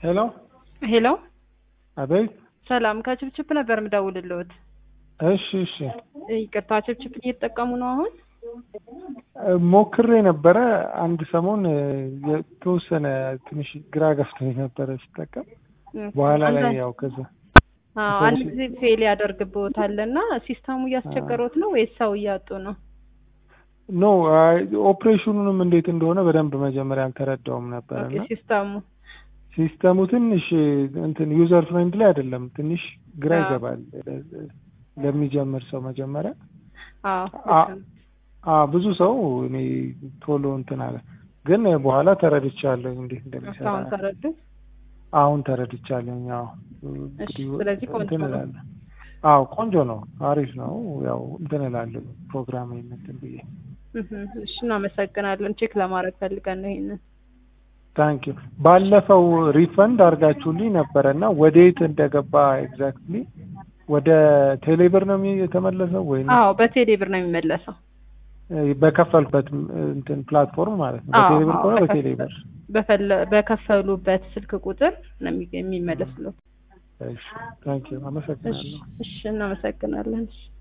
ሄሎ ሄሎ አቤት። ሰላም ከችፕችፕ ነበር የምደውልልዎት። እሺ እሺ ይቅርታ ችፕችፕ እየተጠቀሙ ነው አሁን? ሞክሬ ነበረ አንድ ሰሞን የተወሰነ ትንሽ ግራ ገፍቶኝ ነበረ ስጠቀም በኋላ ላይ ያው ከዛ አዎ አንድ ጊዜ ፌል ያደርግብዎታል እና ሲስተሙ እያስቸገሮት ነው ወይስ ሰው እያጡ ነው? ኖ ኦፕሬሽኑንም እንዴት እንደሆነ በደንብ መጀመሪያ አልተረዳውም ነበር ኦኬ እና ሲስተሙ ሲስተሙ ትንሽ እንትን ዩዘር ፍሬንድሊ አይደለም። ትንሽ ግራ አዎ። ይገባል ለሚጀምር ሰው መጀመሪያ አዎ አ- አ ብዙ ሰው እኔ ቶሎ እንትን አለ፣ ግን በኋላ ተረድቻለሁ እንዴት እንደሚሰራ እስካሁን ተረዱ? አሁን ተረድቻለሁ። ያው እንግዲህ ስለዚህ ቆንጆ እንትን ነው። እላለሁ። አዎ ቆንጆ ነው፣ አሪፍ ነው። ያው እንትን እላለሁ ፕሮግራም እንትን ብዬ እህ፣ እሺ እናመሰግናለን። ቼክ ለማድረግ ፈልገን ነው ይሄንን። ታንክ ዩ። ባለፈው ሪፈንድ አድርጋችሁልኝ ነበረ እና ወዴት እንደገባ ኤግዛክትሊ ወደ ቴሌብር ነው የሚ- የተመለሰው ወይ አዎ በቴሌ ብር ነው የሚመለሰው። በከፈልበት እንትን ፕላትፎርም ማለት ነው? አዎ፣ በቴሌብር አዎ፣ ከሆነ በከፈ- በቴሌብር። በፈለ- በከፈሉበት ስልክ ቁጥር ነው የሚ- የሚመለስለው። እሺ ታንክ ዩ። እሺ አመሰግናለሁ። እሺ እናመሰግናለን። እሺ